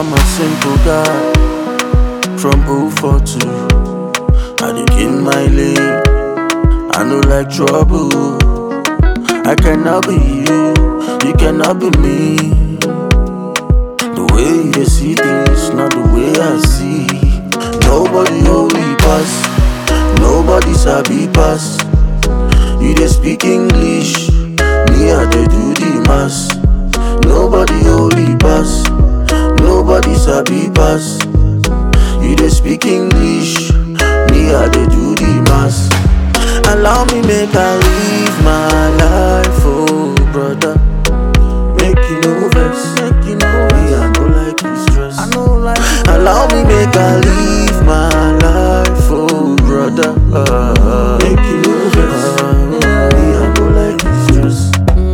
I'm a simple guy from 042. I dey in my lane. I no like trouble. I cannot be you, you cannot be me. The way you see things, not the way I see. Nobody holy pass, nobody sabi pass. You dey speak English, me I dey do the mass. Nobody holy pass, nobody sabi pass. You dey speak English, me I dey do the mass. Allow me make I live my life, oh brother. Make you no vex, make you no me I no like you stress. I no like Allow me make I live my life, oh brother. Uh, make you no vex, me I no like you stress.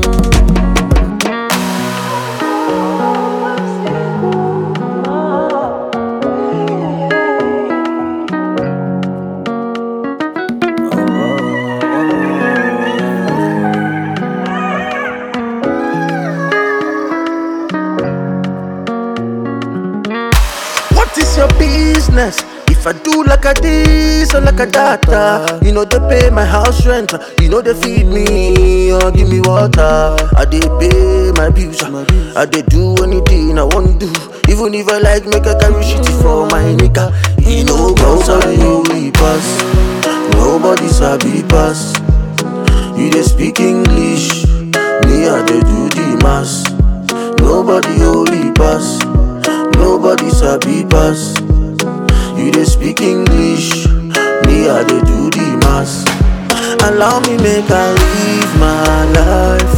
What is your business? If I do like a this or like a that, you know they pay my house rent, you know they feed me or give me water. I they pay my bills, I they do anything I want to do. Even if I like make a carry shitty for my nigga, you know go sorry only pass. Nobody sabi pass. You they speak English, me I they do the mass. Nobody holy pass. Nobody sabi pass. You dey speak English, me I dey do the mass. Allow me make I live my life,